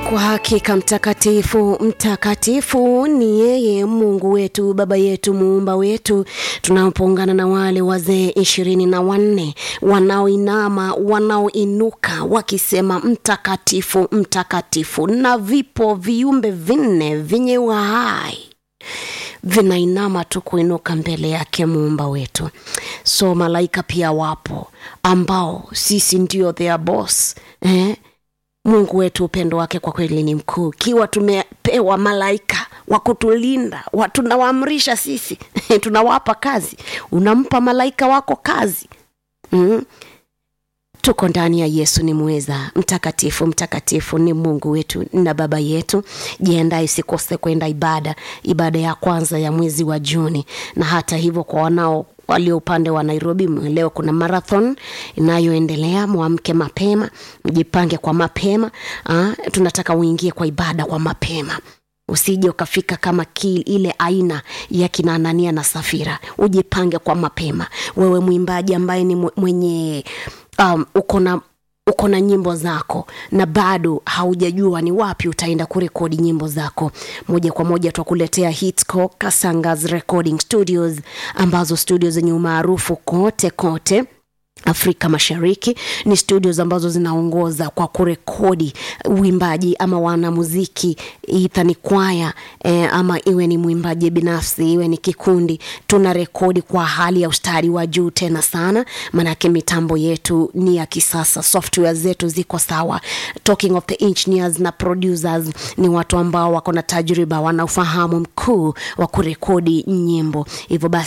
Kwa hakika mtakatifu, mtakatifu ni yeye Mungu wetu, Baba yetu, muumba wetu. Tunapoungana na wale wazee ishirini na wanne wanaoinama, wanaoinuka wakisema mtakatifu, mtakatifu, na vipo viumbe vinne vyenye uhai vinainama tu kuinuka mbele yake muumba wetu. So malaika pia wapo ambao sisi ndio their boss eh? Mungu wetu upendo wake kwa kweli ni mkuu. Ikiwa tumepewa malaika wa kutulinda, tunawaamrisha sisi tunawapa kazi, unampa malaika wako kazi mm. Tuko ndani ya Yesu ni mweza. Mtakatifu, mtakatifu ni Mungu wetu na Baba yetu. Jiandae usikose kwenda ibada, ibada ya kwanza ya mwezi wa Juni. Na hata hivyo kwa wanao walio upande wa Nairobi, leo kuna marathon inayoendelea. Mwamke mapema, mjipange kwa mapema. Aa, tunataka uingie kwa ibada kwa mapema usije ukafika kama ki, ile aina ya kina Anania na Safira. Ujipange kwa mapema, wewe mwimbaji ambaye ni mwenye um, uko na uko na nyimbo zako na bado haujajua ni wapi utaenda kurekodi nyimbo zako, moja kwa moja twakuletea Hitsco Kasangas Recording Studios, ambazo studio zenye umaarufu kote kote Afrika Mashariki. Ni studios ambazo zinaongoza kwa kurekodi uimbaji ama wanamuziki, idha ni kwaya eh, ama iwe ni mwimbaji binafsi, iwe ni kikundi, tuna rekodi kwa hali ya ustadi wa juu tena sana, maanake mitambo yetu ni ya kisasa, software zetu ziko sawa. Talking of the engineers na producers, ni watu ambao wako na tajriba, wana ufahamu mkuu wa kurekodi nyimbo. Hivyo basi